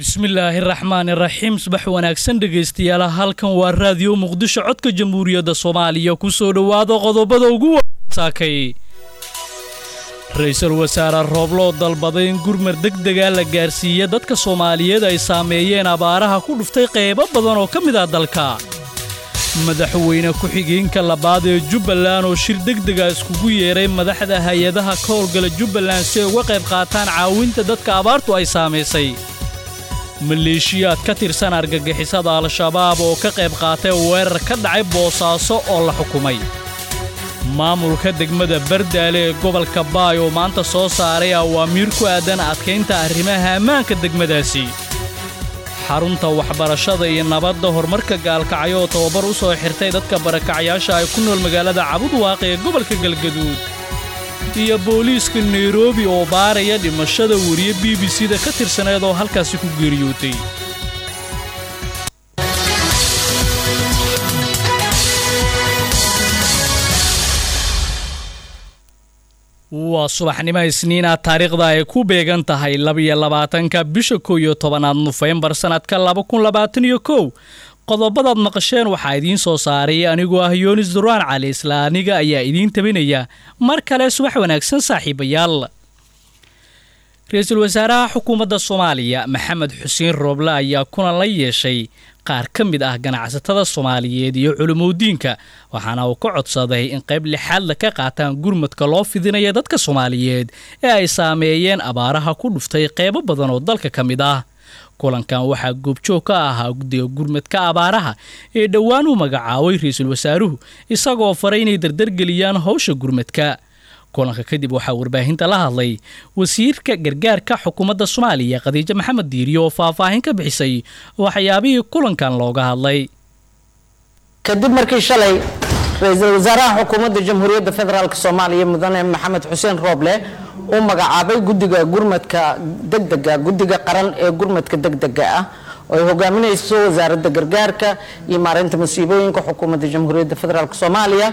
bismillaahi raxmaani raxiim subax wanaagsan dhegaystayaal halkan waa raadiyo muqdisho codka jamhuuriyadda soomaaliya ku soo dhowaada qodobada ugu wasaakay ra-iisul wasaare roobloo dalbaday in gurmar degdega la gaarsiiya dadka soomaaliyeed ay saameeyeen abaaraha ku dhuftay qaybo badan oo ka mid ah dalka madaxweyne ku-xigeenka labaad ee jubbaland oo shir degdega iskugu yeeray madaxda hay-adaha ka howlgala jubbaland si ay uga qayb qaataan caawinta dadka abaartu ay saamaysay maleeshiyaad ka tirsan argagixisada al-shabaab oo ka qayb qaatay weerar ka dhacay boosaaso oo la xukumay maamulka degmada bardaale ee gobolka baay oo maanta soo saaray awaamiir ku aadan adkaynta arrimaha ammaanka degmadaasi xarunta waxbarashada iyo nabadda horumarka gaalkacyo oo tababar u soo xirtay dadka barakacyaasha ay ku nool magaalada cabudwaaq ee gobolka galgaduud iyo booliiska nairobi oo baaraya dhimashada weriye b b c da ka tirsaneed oo halkaasi ku geeriyootay waa subaxnimo isniina taariikhda ay ku beegan tahay labiyo labaatanka bisha kow iyo tobanaad nofembar sannadka laba kun labaatan iyo kow qodobadaad maqasheen waxaa idiin soo saaray anigoo ah yoonis duraan cali isla aniga ayaa idiin tabinaya mar kale subax wanaagsan saaxiibayaal ra-iisul wasaaraha xukuumadda soomaaliya maxamed xuseen rooble ayaa kulan la yeeshay qaar ka mid ah ganacsatada soomaaliyeed iyo culimowdiinka waxaana uu ka codsaday in qayb lixaadla ka qaataan gurmadka loo fidinaya dadka soomaaliyeed ee ay saameeyeen abaaraha ku dhuftay qaybo badan oo dalka ka mid ah kulankan waxaa goobjoog ka ahaa guddiga gurmadka abaaraha ee dhowaan u magacaabay ra-iisul wasaaruhu isagoo faray inay dardargeliyaan howsha gurmadka kulanka kadib waxaa warbaahinta la hadlay wasiirka gargaarka xukuumadda soomaaliya khadiijo maxamed diiriyo oo faahfaahin ka bixisay waxyaabihii kulankan looga hadlay kadib markii shalay ra-iisul wasaaraha xukuumadda jamhuuriyadda federaalk soomaaliya mudane maxamed xuseen rooble uu magacaabay guddiga gurmadka degdega guddiga qaran ee gurmadka degdega ah oo ay hogaaminayso wasaaradda gargaarka iyo maareynta masiibooyinka xukuumadda jamhuuriyadda federaalk soomaaliya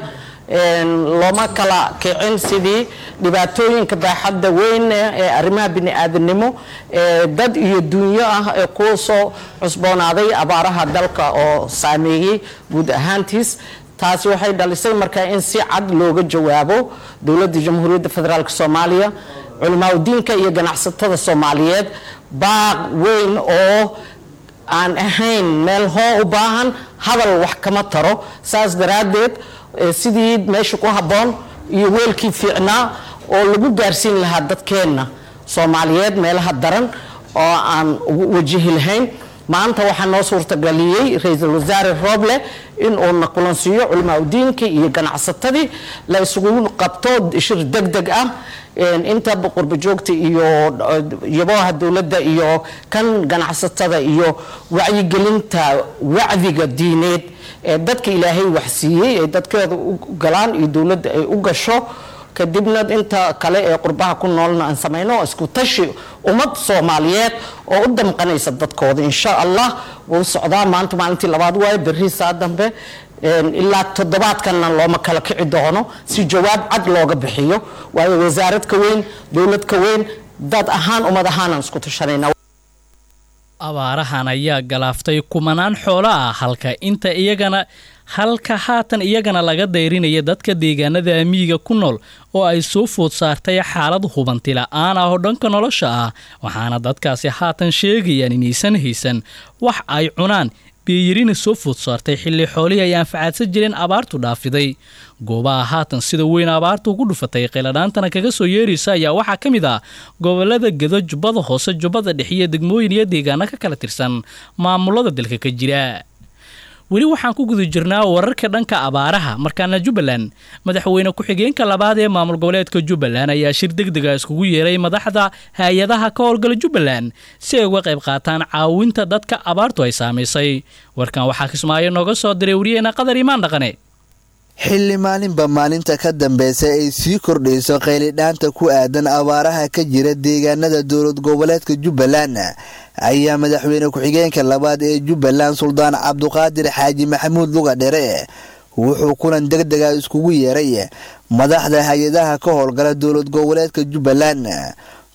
looma kala kicin sidii dhibaatooyinka baaxadda weyn ee arrimaha bini-aadanimo ee dad iyo dunyo ah ee ku soo cusboonaaday abaaraha dalka oo saameeyey guud ahaantiis taasi waxay dhalisay markaa in si cad looga jawaabo dowladda jamhuuriyadda federaalk soomaaliya culimaadudiinka iyo ganacsatada soomaaliyeed baaq weyn oo aan ahayn meel hoo u baahan hadal wax kama taro saas daraaddeed sidii meesha ku habboon iyo weelkii fiicnaa oo lagu gaarsiin lahaa dadkeenna soomaaliyeed meelaha daran oo aan wajihi lahayn maanta waxaa noo suurtagaliyey ra-iisul wasaare rooble in uuna kulansiiyo culimaadudiinkii iyo ganacsatadii la isugu qabto shir deg deg ah inta qurbajoogta iyo yaboha dowladda iyo kan ganacsatada iyo wacyigelinta wacdiga diineed ee dadka ilaahay waxsiiyey ee dadkeeda u galaan iyo dowladda ay u gasho kadibna inta kale ee qurbaha ku noolna aan samayno isku tashi ummad soomaaliyeed oo u damqanaysa dadkooda insha allah wuu socdaa maanta maalintii labaad waaye berri saa dambe ilaa toddobaadkanna looma kala kici doono si jawaab cad looga bixiyo waayo wasaarad ka weyn dowlad ka weyn dad ahaan ummad ahaanaan isku tashanayna abaarahan ayaa galaaftay kumanaan xoolo ah halka inta iyagana halka haatan iyagana laga dayrinaya dadka deegaanada amiiga ku nool oo ay soo food saartay xaalad hubanti la-aan ah oo dhanka nolosha ah waxaana dadkaasi haatan sheegayaan inaysan haysan wax ay cunaan beeyarina soo food saartay xilli xoolihii ay anfacaadsan jireen abaartu dhaafiday goobaha haatan sida weyn abaartu ugu dhufatay qiladhaantana kaga soo yeeraysa ayaa waxaa ka mid ah gobolada gedo jubbada hoose jubbada dhex iyo degmooyin iyo deegaano ka kala tirsan maamulada dalka ka jira weli waxaan ku guda jirnaa wararka dhanka abaaraha markaana jubbaland madaxweyne ku-xigeenka labaad ee maamul goboleedka jubbaland ayaa shir degdega iskugu yeeray madaxda hay-adaha ka howlgala jubbaland si ay uga qayb qaataan caawinta dadka abaartu ay saamaysay warkan waxaa kismaayo nooga soo diray wariyeena qadar imaan dhaqane xilli maalinba maalinta ka dambeysa ay sii kordhayso qaylidhaanta ku aadan abaaraha ka jira deegaanada dowlad goboleedka jubbaland ayaa madaxweyne ku-xigeenka labaad ee jubbaland suldaan cabduqaadir xaaji maxamuud luga dhere wuxuu kulan degdega iskugu yeeray madaxda hay-adaha ka howlgala dowlad goboleedka jubbaland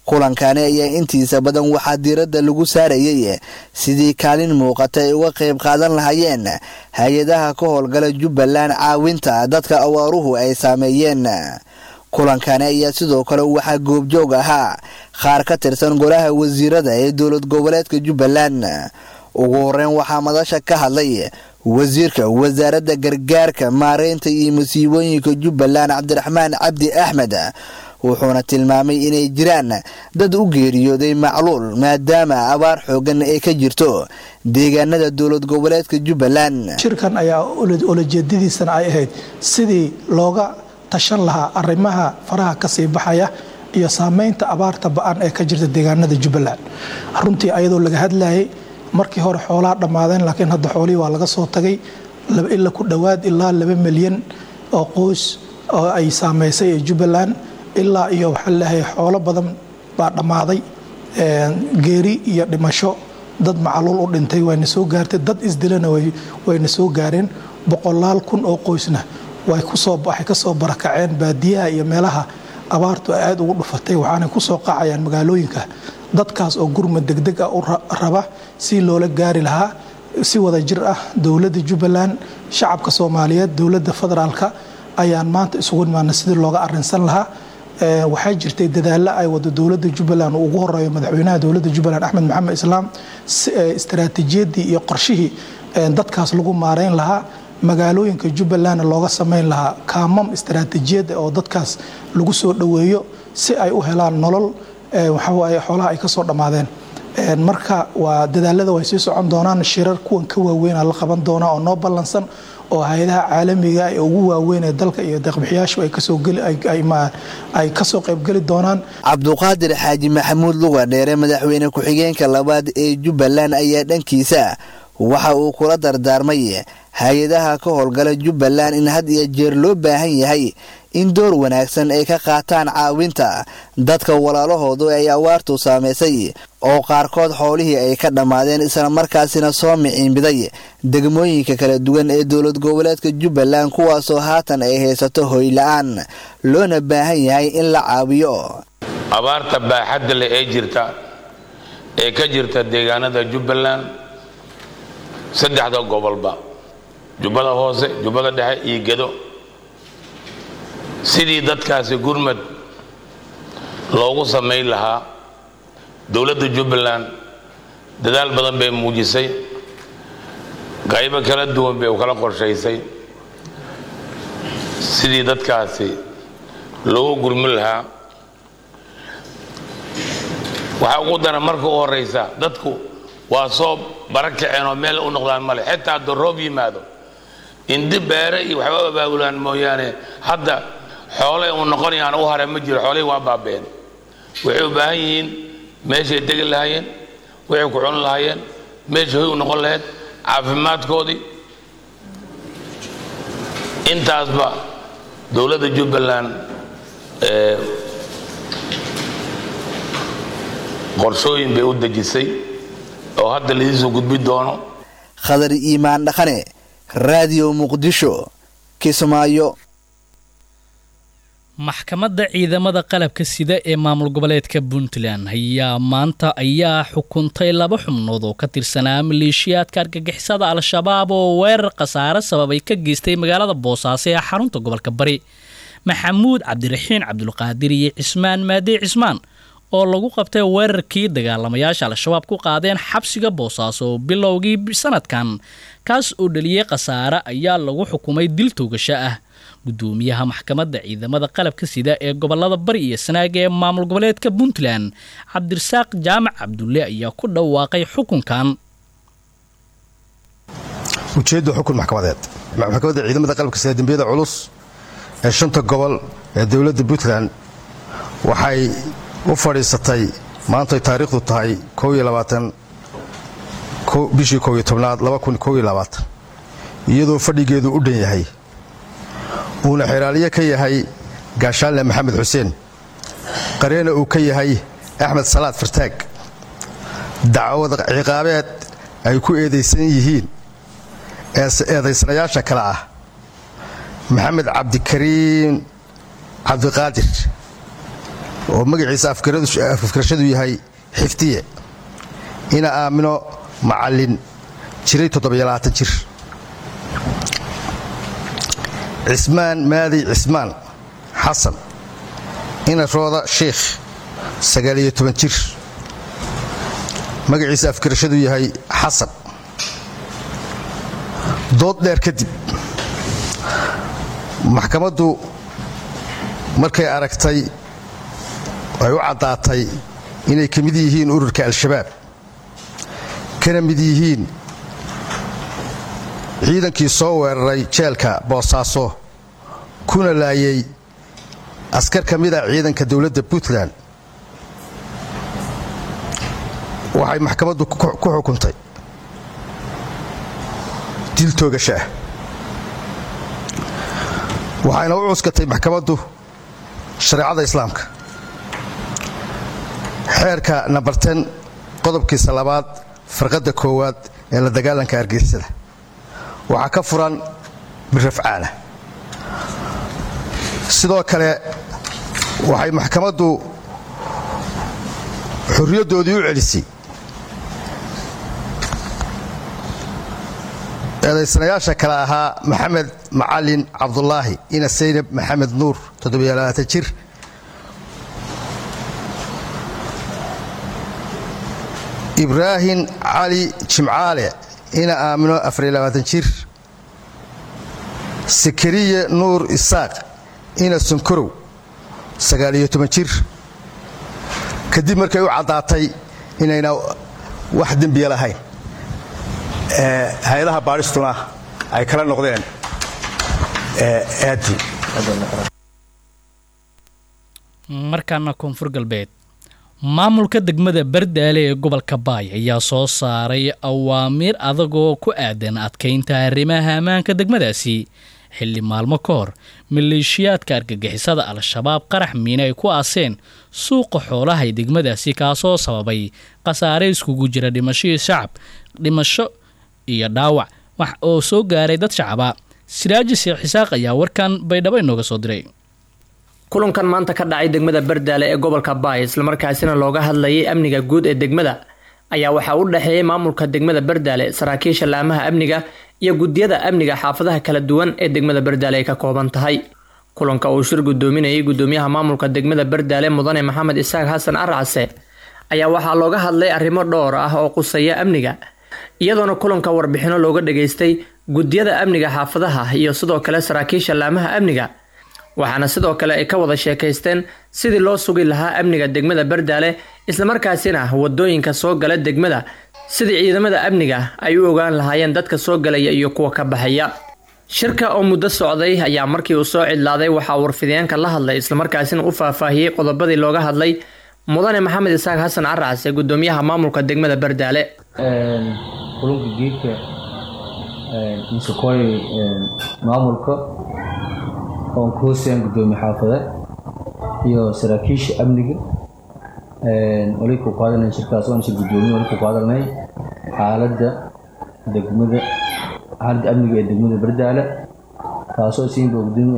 kulankani ayaa intiisa badan waxaa diiradda lagu saarayay sidii kaalin muuqata ay uga qayb qaadan lahaayeen hay-adaha ka howlgala jubbaland caawinta dadka awaaruhu ay saameeyeen kulankani ayaa sidoo kale waxaa goobjoog ahaa qaar ka tirsan golaha wasiirada ee dowlad goboleedka jubbaland ugu horeyn waxaa madasha ka hadlay wasiirka wasaaradda gargaarka maareynta iyo musiibooyinka jubbaland cabdiraxmaan cabdi axmed wuxuuna tilmaamay inay jiraan dad u geeriyooday macluul maadaama abaar xoogan ay ka jirto deegaanada dowlad goboleedka jubbaland shirkan ayaa olajeedadiisana ay ahayd sidii looga tashan lahaa arrimaha faraha kasii baxaya iyo saameynta abaarta ba-an ee ka jirta deegaanada jubbaland runtii ayadoo laga hadlayay markii hore xoolaha dhammaadeen laakiin hadda xoolihii waa laga soo tagay ila ku dhowaad ilaa laba milyan oo qoys oo ay saameysay ee jubbaland ilaa iyo waxaa leeyahay xoolo badan baa dhammaaday geeri iyo dhimasho dad macaluul u dhintay wayna soo gaartay dad isdilana wayna soo gaareen boqolaal kun oo qoysna waxay ka soo barakaceen baadiyaha iyo meelaha abaartu ay aada ugu dhufatay waxaanay ku soo qacayaan magaalooyinka dadkaas oo gurma degdeg ah u raba si loola gaari lahaa si wada jir ah dowladda jubbaland shacabka soomaaliyeed dowladda federaalka ayaan maanta isugu nimaana sidii looga arinsan lahaa waxaa jirtay dadaallo ay wado dowladda jubbaland uu ugu horeeyo madaxweynaha dowladda jubbaland axmed maxamed islaam istaraatiijiyadii iyo qorshihii dadkaas lagu maareyn lahaa magaalooyinka jubbalandna looga samayn lahaa kaamam istaraatiijiyada oo dadkaas lagu soo dhoweeyo si ay u helaan nolol waxawaaye xoolaha ay ka soo dhammaadeen marka waa dadaalada way sii socon doonaan shirar kuwan ka waaweyna la qaban doonaa oo noo ballansan oo hay-adaha caalamiga ee ugu waaweyn ee dalka iyo deeqbixiyaashu ay kasoo qaybgeli doonaan cabduqaadir xaaji maxamuud luga dheere madaxweyne ku-xigeenka labaad ee jubbaland ayaa dhankiisa waxa uu kula dardaarmay hay-adaha ka howlgala jubbaland in had iyo jeer loo baahan yahay in door wanaagsan ay ka qaataan caawinta dadka walaalahoodu ay awaartu saamaysay oo qaarkood xoolihii ay ka dhammaadeen islamarkaasina soo miciinbiday degmooyinka kala duwan ee dowlad goboleedka jubbaland kuwaasoo haatan ay haysato hoyla-aan loona baahan yahay in la caawiyo abaarta baaxadda leh ee jirta ee ka jirta deegaanada jubbaland saddexda gobolba jubbada hoose jubbada dhexe iyo gedo sidii dadkaasi gurmad loogu samayn lahaa dowladda jubbaland dadaal badan bay muujisay qaybo kala duwan bay u kala qorshaysay sidii dadkaasi loogu gurmin lahaa waxaa ugu daran marka u horraysa dadku waa soo bara kaceen oo meel u noqdaan male xitaa hadduu roob yimaado indi beere iyo waxba u abaabulaan mooyaane hadda xoolay uu noqonayaan u hare ma jiro xoolihii waa baabeen waxay u baahan yihiin meeshay degi lahaayeen waxay ku cuni lahaayeen meesha hoy u noqon lahayd caafimaadkoodii intaasba dowladda jubbaland qorshooyin bay u dejisay oo hadda laidiisoo gudbi doono khadar iimaan dhaqane raadiyo muqdisho kismaayo maxkamadda ciidamada qalabka sida ee maamul goboleedka puntland ayaa maanta ayaa xukuntay laba xubnood oo ka tirsanaa maleeshiyaadka argagixisada al-shabaab oo weerar khasaare sababay ka geystay magaalada boosaaso ee xarunta gobolka bari maxamuud cabdiraxiin cabdulqaadir iyo cismaan maadey cismaan oo lagu qabtay weerarkii dagaalamayaasha al-shabaab ku qaadeen xabsiga boosaaso bilowgii sanadkan kaas oo dhaliyey khasaare ayaa lagu xukumay dil toogasho ah gudoomiyaha maxkamadda ciidamada qalabka sida ee gobolada bari iyo sanaaga ee maamul goboleedka puntland cabdirasaaq jaamac cabdulle ayaa ku dhawaaqay xukunkan ujeedda xukun maxkamadeed maxkamadda ciidamada qalabka sida dembiyada culus ee shanta gobol ee dowladda puntland waxay u fadhiisatay maantay taariikhdu tahay bishii kow iyo tobnaad iyadoo fadhigeedu u dhan yahay uuna xeraaliye ka yahay gaashaanle maxamed xuseen qareena uu ka yahay axmed salaad fartaag dacwad ciqaabeed ay ku eedaysan yihiin eedaysanayaasha kale ah maxamed cabdikariim cabdiqaadir oo magaciisa afkarashadu yahay xiftiye ina aamino macallin jiray jir cismaan maadi cismaan xasan ina rooda sheikh jir magaciisa afkarashadu yahay xasan dood dheer kadib maxkamaddu markay aragtay ay u caddaatay inay ka mid yihiin ururka al-shabaab kana mid yihiin ciidankii soo weeraray jeelka boosaaso kuna laayay askar ka mid a ciidanka dowladda puntland waxay maxkamaddu ku xukuntay dil toogasha ah waxayna u cuskatay maxkamaddu shareecada islaamka xeerka nambar ten qodobkiisa labaad farqadda koowaad ee la dagaalanka argeysada waxaa ka furan birrafcaana sidoo kale waxay maxkamaddu xorriyaddoodii u celisay eedaysanayaasha kale ahaa maxamed macalin cabdulaahi ina saynab maxamed nuur jir ibraahim cali jimcaale ina aamino jir sakariye nuur isaaq ina sunkorow jir kadib markay u caddaatay inayna wax dembiya lahayn hay-adaha baadhistuna ay kala noqdeen aadi markaana koonfur galbeed maamulka degmada bardaale ee gobolka baay ayaa soo saaray awaamiir adagoo ku aadan adkaynta arrimaha ammaanka degmadaasi xilli maalmo ka hor maleeshiyaadka argagixisada al-shabaab qarax miine ay ku aaseen suuqa xoolaha ee degmadaasi kaasoo sababay khasaare iskugu jira dhimashadii shacab dhimasho iyo dhaawac wax oo soo gaaray dad shacaba siraaji sheekh xisaaq ayaa warkan baydhabo inooga soo diray kulankan maanta ka dhacay degmada bardaale ee gobolka baay islamarkaasina looga hadlayay amniga guud ee degmada ayaa waxaa u dhexeeyay maamulka degmada bardaale saraakiisha laamaha amniga iyo guddiyada amniga xaafadaha kala duwan ee degmada bardaale ay ka kooban tahay kulanka uu shir gudoominayay gudoomiyaha maamulka degmada bardaale mudane maxamed isaaq xasan arcase ayaa waxaa looga hadlay arrimo dhowr ah oo qusaya amniga iyadoona kulanka warbixino looga dhageystay guddiyada amniga xaafadaha iyo sidoo kale saraakiisha laamaha amniga waxaana sidoo kale ay ka wada sheekaysteen sidii loo sugi lahaa amniga degmada bardaale islamarkaasina wadooyinka soo gala degmada sidii ciidamada amniga ay u ogaan lahaayeen dadka soo galaya iyo kuwa ka baxaya shirka oo muddo socday ayaa markii uu soo cidlaaday waxaa warfideenka la hadlay islamarkaasina u faahfaahiyey qodobadii looga hadlay mudane maxamed isaaq xasan caracse gudoomiyaha maamulka degmada bardaale kulunka geedka misakooy maamulka oon ku hooseeyaan gudoomiye xaafade iyo saraakiisha amniga wali ku qaadanay shirkaas oon shir gudoomiye wali ku qaadanay xaaladda degmada xaaladda amniga ee degmada bardaale taasoo siinba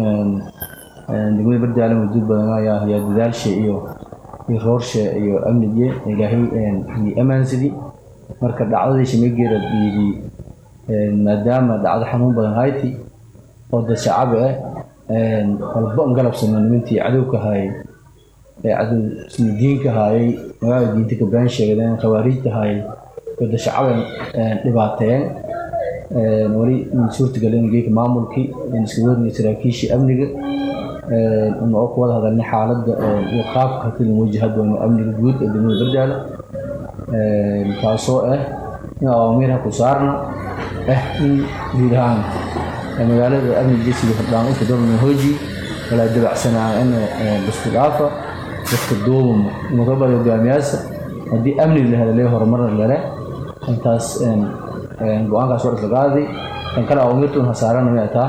degmada bardaale muddo badan ayaa ayaa dadaalsha iyo iyo roorsha iyo amnige ilaahay iyo ammaansidii marka dhacdadii shimegeera dhiidi maadaama dhacdo xanuun badan hayti oo dad shacabi ah walba galabsano nimantii cadowka haayay ee cadow diinka haayay magaalada diinta ka baan sheegdeen khawaariijta haayay oo dad shacabi dhibaateen wali suurtagalin geeka maamulkii iska wadnay saraakiishii amniga oo ku wada hadalnay xaaladda iyo qaabka hakilin wajaha doono amniga guud ee degmada bardaale taasoo ah in awaamiirha ku saarna ah in guud ahaan magaalada amniga sida hordhaan inta dowlana hooji walaa dabacsanaa in isku dhaafa dadka duubama mudabada hogaamiyaasha haddii amni la helalee horumarna lele intaas go-aankaas war isla qaaday kan kale awaamiirtun hasaarana may taa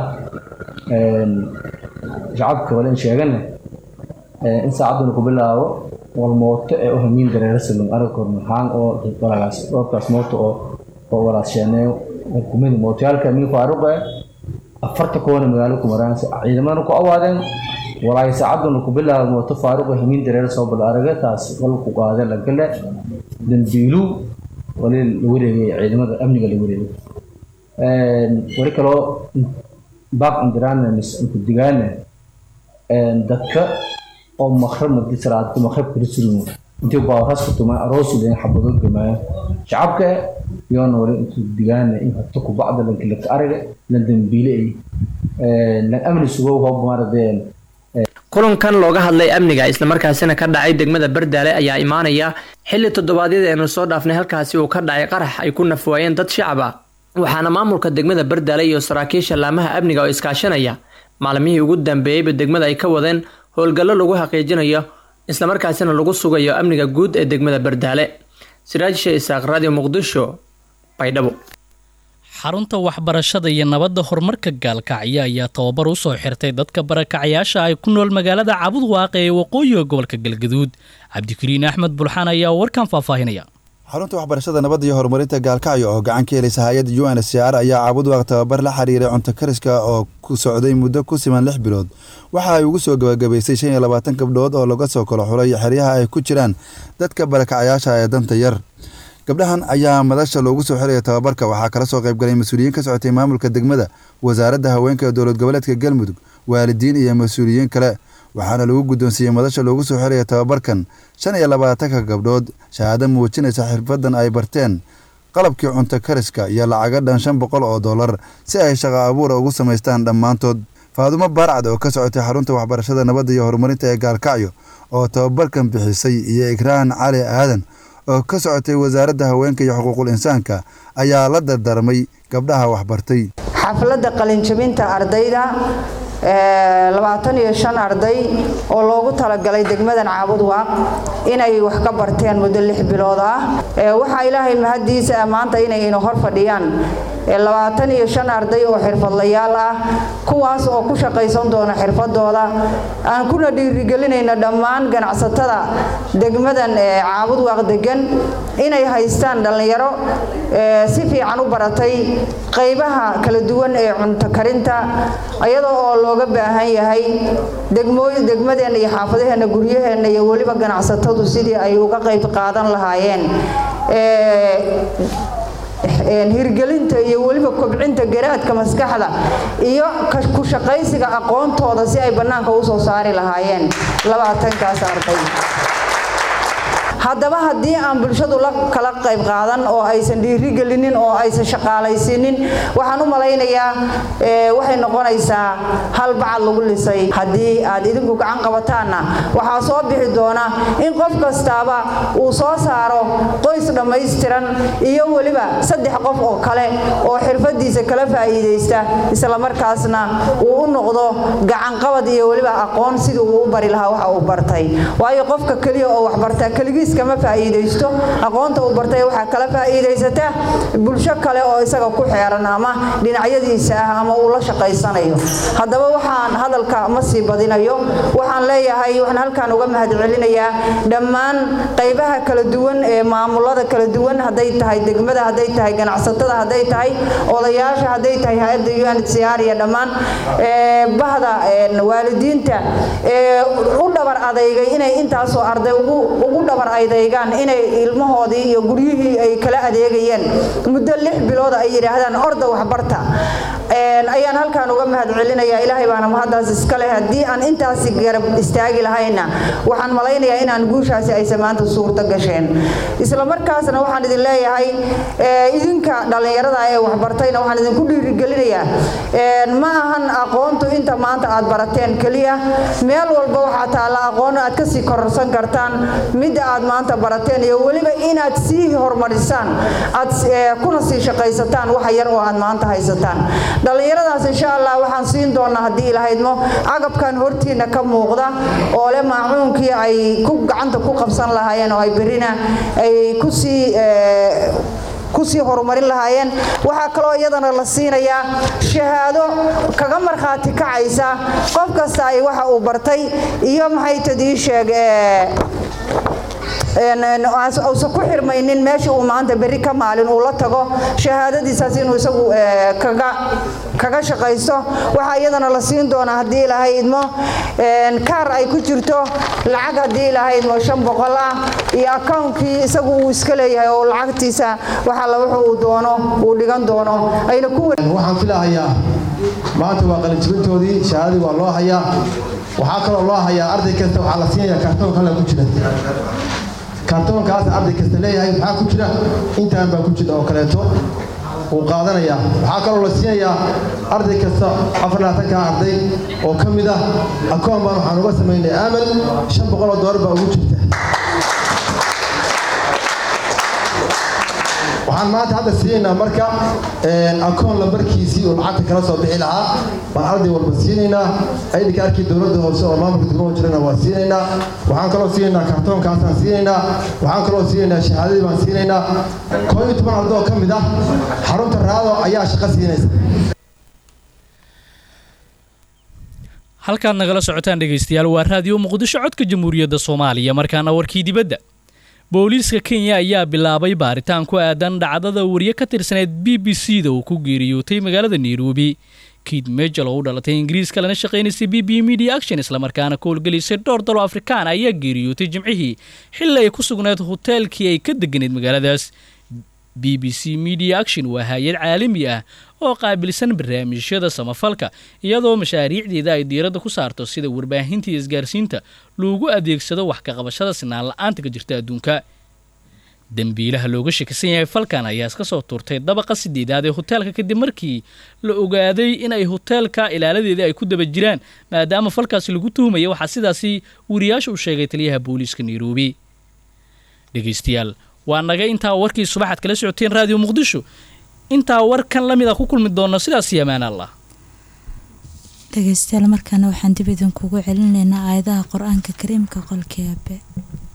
shacabka wale in sheegana in saacadduna ku bilaabo wal mooto ee u hamiin dareero salum arag kormaxaan oo walagaas dhoobkaas mooto oo oo walaasheeneeyo kumida mootayaalka min faaruq eh afarta koona magaalo ku maraan ciidamadana ku awaadeen walaay saacaduna ku bilaabo mooto faaruq hamiin dareer soo bal araga taas qolku qaade la gale dambiilu wali la wareegay ciidamada amniga la wareegay wali kaloo baaq indiraan ku digaana dadka oo maqrab madi salaad maqrab kala surmo intii baawras ku tuma aroos leen xabado gamaayo shacabka yoona wali intuu digaana in habta ku bacda la kala araga la dambiile ay la amni sugo hoob maaradeen kulankan looga hadlay amniga islamarkaasina ka dhacay degmada bardaale ayaa imaanaya xilli toddobaadyada aynu soo dhaafnay halkaasi uu ka dhacay qarax ay ku nafwaayeen dad shacab ah waxaana maamulka degmada bardaale iyo saraakiisha laamaha amniga oo iskaashanaya maalmihii ugu dambeeyeyba degmada ay ka wadeen howlgallo lagu xaqiijinayo islamarkaasina lagu sugayo amniga guud ee degmada bardaale siraajisha isaaq radio muqdisho baydhabo xarunta waxbarashada iyo nabadda horumarka gaalkacyo ayaa tababar u soo xirtay dadka barakacayaasha ay ku nool magaalada cabud waaqe ee waqooyiga gobolka galgaduud cabdikariin axmed bulxaan ayaa warkan faahfaahinaya xarunta waxbarashada nabadda iyo horumarinta gaalkacyo oo gacan ka helaysa hay-adda u n c r ayaa cabudwaaq tababar la xiriiray cunto kariska oo ku socday muddo ku siman lix bilood waxa ay ugu soo gabagabaysay shan iyo labaatan gabdhood oo laga soo kala xulay xeryaha ay ku jiraan dadka barakacayaasha ee danta yar gabdhahan ayaa madasha loogu soo xiraya tababarka waxaa kala soo qaybgalay mas-uuliyiin ka socotay maamulka degmada wasaaradda haweenka ee dowlad goboleedka galmudug waalidiin iyo mas-uuliyiin kale waxaana lagu guddoonsiiyey madasha loogu soo xiraya tababarkan shan iyo labaatanka gabdhood shahaado muujinaysa xirfadan ay barteen qalabkii cunto kariska iyo lacaga dhan shan boqol oo dollar si ay shaqo abuura ugu samaystaan dhammaantood faadumo baarcad oo ka socotay xarunta waxbarashada nabadda iyo horumarinta ee gaalkacyo oo tababarkan bixisay iyo ikraan cali aadan oo ka socotay wasaaradda haweenka iyo xuquuqul insaanka ayaa la dardarmay gabdhaha waxbartay xafladda qalinjabinta ardayda labaatan iyo shan arday oo loogu talagalay degmadan caabud waaq inay wax ka barteen muddo lix bilood ah waxaa ilaahay mahaddiisa maanta inay ina hor fadhiyaan labaatan iyo shan arday oo xirfadlayaal ah kuwaas oo ku shaqaysan doona xirfadooda aan kuna dhiirigelinayna dhammaan ganacsatada degmadan caabud waaq degan inay haystaan dhallinyaro si fiican u baratay qaybaha kala duwan ee cunto karinta iyadoo oo looga baahan yahay degmadeenna iyo xaafadaheenna guryaheenna iyo weliba ganacsatadu sidii ay uga qayb qaadan lahaayeen hirgelinta iyo weliba kobcinta garaadka maskaxda iyo ku shaqaysiga aqoontooda si ay bannaanka u soo saari lahaayeen labaatankaas arday haddaba haddii aan bulshadu la kala qayb qaadan oo aysan dhiirigelinin oo aysan shaqaalaysiinin waxaan u malaynayaa waxay noqonaysaa hal bacad lagu lisay haddii aad idinku gacan qabataanna waxaa soo bixi doona in qof kastaaba uu soo saaro qoys dhammaystiran iyo weliba saddex qof oo kale oo xirfadiisa kala faa'iidaysta islamarkaasna uu u noqdo gacanqabad iyo weliba aqoon sidii uu u bari lahaa waxa uu bartay waayo qofka keliya oo waxbartaa keligiis kama faa'iidaysto aqoonta uu bartay waxaa kala faa'iidaysata bulsho kale oo isaga ku xeeran ama dhinacyadiisa ah ama uu la shaqaysanayo haddaba waxaan hadalka ma sii badinayo waxaan leeyahay waxaan halkan uga mahadcelinayaa dhammaan qaybaha kala duwan ee maamulada kala duwan hadday tahay degmada hadday tahay ganacsatada hadday tahay odayaasha hadday tahay hay-adda unhcr iyo dhammaan bahda waalidiinta ee u dhabar adeygay inay intaasoo arday ugu dhabar adeygaan inay ilmahoodii iyo guryihii ay kala adeegayeen muddo lix bilooda ay yidhaahdaan orda waxbarta ayaan halkan uga mahadcelinayaa ilaahay baana mahaddaas iska leh haddii aan intaasi garab istaagi lahayna waxaan malaynayaa inaan guushaasi aysan maanta suurto gasheen isla markaasna waxaan idin leeyahay idinka dhallinyarada ee waxbartayna waxaan idinku dhiirigelinayaa ma ahan aqoontu inta maanta aad barateen keliya meel walba waxaa taalla aqoon aad kasii kororsan kartaan midda aad maanta barateen iyo weliba inaad sii horumarisaan aad kuna sii shaqaysataan waxa yar oo aad maanta haysataan dhallinyaradaas insha allah waxaan siin doonaa haddii ilahaydmo cagabkan hortiina ka muuqda oo leh maacuunkii ay ku gacanta ku qabsan lahaayeen oo ay berina ay kusii kusii horumarin lahaayeen waxaa kaloo iyadana la siinayaa shahaado kaga markhaati kacaysa qof kasta ay waxa uu bartay iyo maxay tadii sheeg uusan ku xirmaynin meesha uu maanta berri ka maalin uu la tago shahaadadiisaas inuu isagu kaga shaqaysto waxaa iyadana la siin doonaa haddii ilaahay idmo kaar ay ku jirto lacag haddii ilaahay idmo shan boqol ah iyo akawnkii isagu uu iska leeyahay oo lacagtiisa waxalla wuxuu uu doono uu dhigan doono ayna ku waxaan filahayaa maanta waa qalinjibintoodii shahaadadii waa loo hayaa waxaa kaloo loo hayaa arday kasta waxaa la siinayaa kaartoon kale ku jira kaartoonkaas arday kasta leeyahay maxaa ku jira intaan baa ku jira oo kaleeto wuu qaadanayaa waxaa kaloo la siinayaa arday kasta afar labaatanka arday oo ka mid ah akoon baan waxaan uga samaynay aamal shan boqol oo doolar baa ugu jirta waxaan maanta hadda siinaynaa marka akoon lambarkiisii uu lacagta kala soo bixi lahaa baan arday walba siinaynaa aydhika arkii dowladda hoose oo maamulka degmada jirana waa siinaynaa waxaan kaloo siinaynaa kartoonkaasaan siinaynaa waxaan kaloo siinaynaa shahaadadii baan siinaynaa koo iyo toban arday oo ka mid ah xarunta raado ayaa shaqo siinaysa halkaad nagala socotaan dhegaystayaal waa raadiyo muqdisho codka jamhuuriyadda soomaaliya markaana warkii dibadda booliiska kenya ayaa bilaabay baaritaan ku aadan dhacdada wariye ka tirsaneyd b b c da uu ku geeriyootay magaalada nairobi kiid mejel oo u dhalatay ingiriiska lana shaqaynaysay b b media action islamarkaana ka howlgelisay dhowr dalo afrikaan ayaa geeriyootay jimcihii xilli ay ku sugnayd hoteelkii ay ka deganeyd magaaladaas b b c media action waa hay-ad caalami ah oo qaabilsan barnaamijyada samafalka iyadoo mashaariicdeeda ay diiradda ku saarto sida warbaahinta iyo isgaarsiinta loogu adeegsado wax ka qabashada sinaan la-aanta ka jirta adduunka dembiilaha looga shakisan yahay falkan ayaa iska soo tuurtay dabaqa sideedaad ee hoteelka kadib markii la ogaaday in ay hoteelka ilaaladeeda ay ku daba jiraan maadaama falkaasi lagu tuhumaya waxaa sidaasi wariyaasha u sheegay taliyaha booliiska nairobi dhegaystayaal waa naga intaa warkii subaxaad kala socoteen raadiyo muqdisho intaa warkan la mid a ku kulmi doona sidaas iyo amaan allah dhegaystayaal markaana waxaan dib idinkugu celinaynaa aayadaha qur-aanka kariimka qolkii aabe